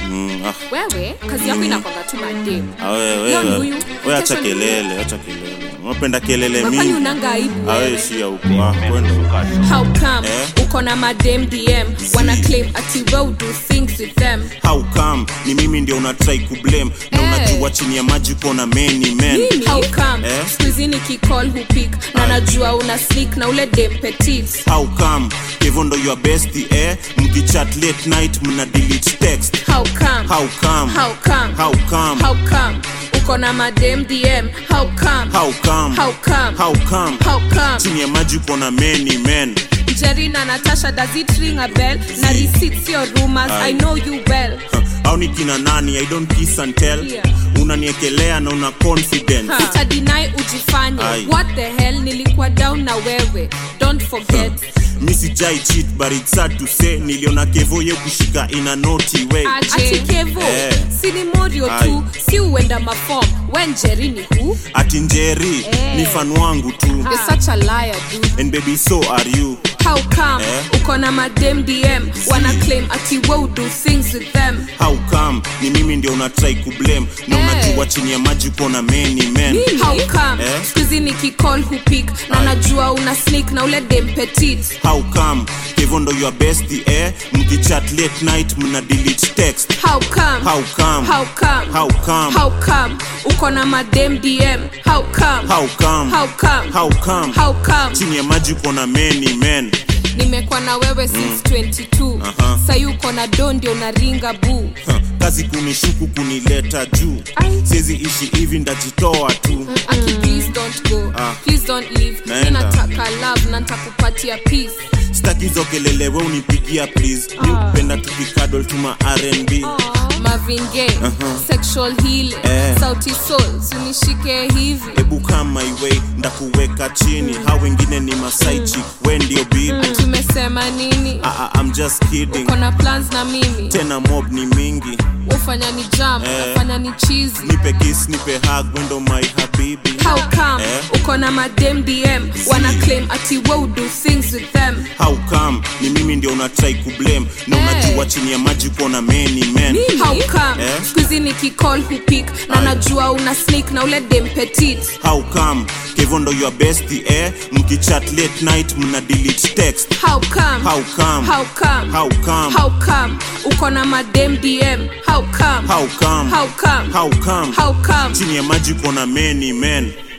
Mm, ah, wewe kazi yako inakwanga tu madem ah, wewe, Leo ni wewe, huyu, wewe acha kesho ni huyu. kelele, acha kelele. Unapenda kelele kwani mingi. unanga aibu Ah, wewe? wewe shia huko. Ah, kwenda. how come Eh? uko na madem dm wana claim ati we do things with them How come? Ni mimi ndio una try kublame na Eh. unajua chini ya maji kona many men. how come Eh? skuizi nikicall hupik na najua una sneak na ule dem petit How come? Hivyo ndo your bestie eh? Mkichat late night mna delete text. how come How come? how come How come? how come uko na madem dm how come How come? how come How come? how come Chini ya maji kona many men. jerry na natasha does it ring a bell na receipts your rumors Aye. i know you well Huh, au ni kina nani i don't kiss and tell Yeah. unaniekelea na una confidence utadinai ujifanye Aye. what the hell nilikuwa down na wewe don't forget mi sijai cheat but it's sad to say niliona kevo ye kushika in a naughty way ati kevo Eh. si ni morio tu Aye. si uenda mafom wen jerry ni hu ati njeri Eh. ni fan wangu tu You're such a liar dude and baby so are you how come Eh. uko na madem dm wana claim ati we do things with them how come ni mimi ndio una try kublame na Eh. unajua chini ya maji kona many men how come Eh. skuizi nikicall hupik na Aye. najua una sneak na ule dem petit how come kevo ndo your bestie eh mkichat late night mna delete text how come how come how come how come how come uko na madem dm how come how come how come how come how come chini ya maji kona many men nimekuwa na wewe since 22 Aha. sayi uko na do ndio unaringa buu Huh, kazi kunishuku kunileta juu Ai. siwezi ishi hivi ndajitoa tu aki please don't go Ah. please don't leave Naenda. ninataka love na nitakupatia peace staki hizo kelele we unipigia please mi upenda tukikadol tuma rnb Marvin Gaye, sexual healing Eh. sauti soul sinishike hivi hebu kama iwei ndakuweka chini ha wengine ni masaichi we ndio bibi tumesema nini Ah, ah, I'm just kidding kona plans na mimi tena mob ni mingi ufanya ni jam Eh. ufanya ni cheesy nipe kiss nipe hug wendo my habibi how come Eh. uko na madem dm wana claim ati we do things with them how come ni mimi ndio una try kublame na Eh. unajua chini ya maji kona many men how come Eh. skuizi nikicall hupik na Aye. najua una sneak na ule dem petit how come kevo ndo your bestie eh mkichat late night mna delete text how come how come how come how come how come uko na madem dm how come how come how come how come how come chini ya maji kona many men